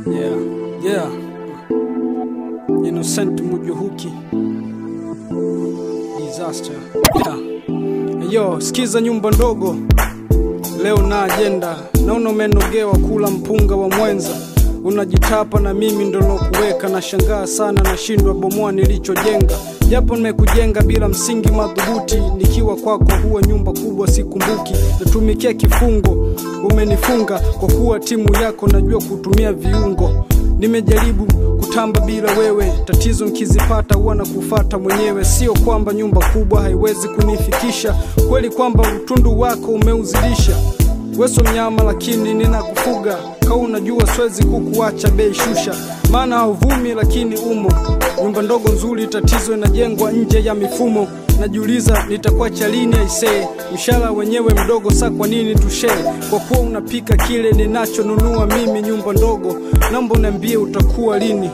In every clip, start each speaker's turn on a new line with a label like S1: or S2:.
S1: Yeah, yeah. Innocent Mujuhuki. Disaster. Yeah. Yo, sikiza nyumba ndogo. Leo na ajenda. Naona umenogewa kula mpunga wa mwenza. Unajitapa na mimi ndo lokuweka na shangaa sana nashindwa bomoa nilichojenga. Japo nimekujenga bila msingi madhubuti, nikiwa kwako huwa nyumba kubwa sikumbuki. Natumikia kifungo, umenifunga kwa kuwa timu yako najua kutumia viungo. Nimejaribu kutamba bila wewe, tatizo nkizipata huwa na kufata mwenyewe. Sio kwamba nyumba kubwa haiwezi kunifikisha, kweli kwamba utundu wako umeuzidisha. Weso mnyama lakini ninakufuga, kau unajua siwezi kukuacha bei shusha, maana hauvumi lakini umo. Nyumba ndogo nzuri, tatizo inajengwa nje ya mifumo. Najiuliza nitakuacha lini aisee, mshahara wenyewe mdogo, sa kwa nini tushee? Kwa kuwa unapika kile ninachonunua mimi, nyumba ndogo, naomba uniambie utakuwa lini?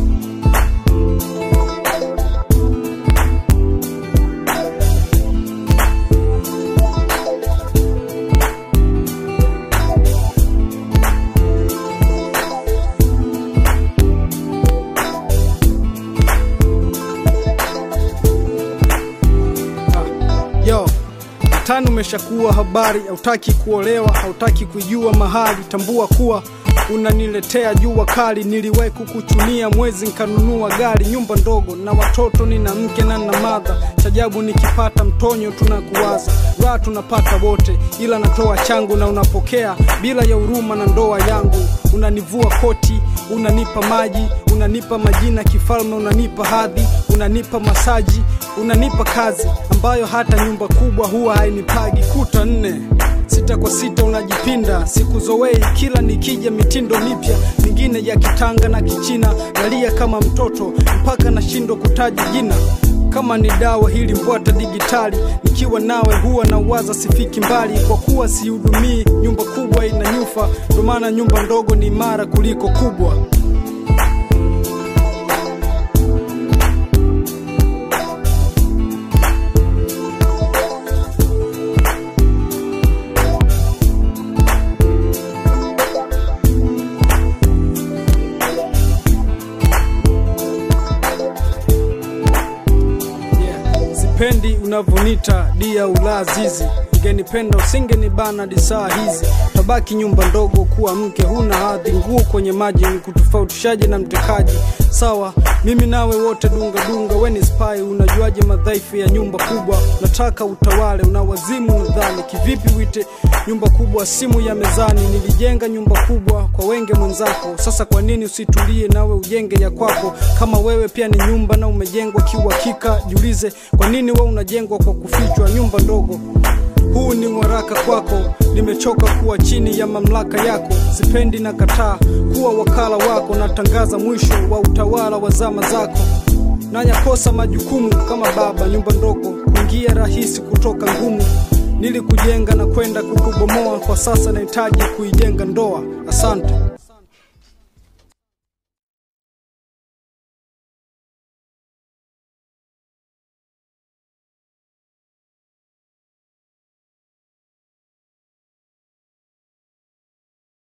S1: Yo, tano umeshakuwa habari, hautaki kuolewa, hautaki kujua mahali. Tambua kuwa unaniletea jua kali. Niliwahi kukuchunia mwezi nkanunua gari, nyumba ndogo na watoto, nina mke na na madha. Chajabu nikipata mtonyo tunakuwaza, raha tunapata wote, ila natoa changu na unapokea bila ya huruma na ndoa yangu. Unanivua koti, unanipa maji, unanipa majina kifalme, unanipa hadhi, unanipa masaji, unanipa kazi ambayo hata nyumba kubwa huwa hainipagi. Kuta nne sita kwa sita unajipinda, sikuzowei kila nikija mitindo mipya mingine ya kitanga na kichina, nalia kama mtoto mpaka nashindwa kutaja jina kama ni dawa hili mbwata digitali, nikiwa nawe huwa na uwaza sifiki mbali, kwa kuwa sihudumii nyumba kubwa ina nyufa, ndo maana nyumba ndogo ni imara kuliko kubwa. Yeah. Sipendi unavyonita dia ulazizi, ungenipenda usingenibana disaa hizi. Tabaki nyumba ndogo kuwa mke, huna hadhi, nguo kwenye maji ni kutofautishaje na mtekaji? Sawa, mimi nawe wote dunga dunga, we ni spy, unajuaje madhaifu ya nyumba kubwa? Nataka utawale, una wazimu nadhani, kivipi wite nyumba kubwa simu ya mezani? Nilijenga nyumba kubwa kwa wenge mwenzako, sasa kwa nini usitulie nawe ujenge ya kwako? Kama wewe pia ni nyumba na umejengwa kiuhakika, jiulize kwa nini wewe unajengwa kwa kufichwa? Nyumba ndogo huu ni waraka kwako, nimechoka kuwa chini ya mamlaka yako. Sipendi na kataa kuwa wakala wako, natangaza mwisho wa utawala wa zama zako. Nanyakosa majukumu kama baba, nyumba ndogo kuingia rahisi, kutoka ngumu. Nilikujenga na kwenda kukubomoa, kwa sasa nahitaji kuijenga ndoa. Asante.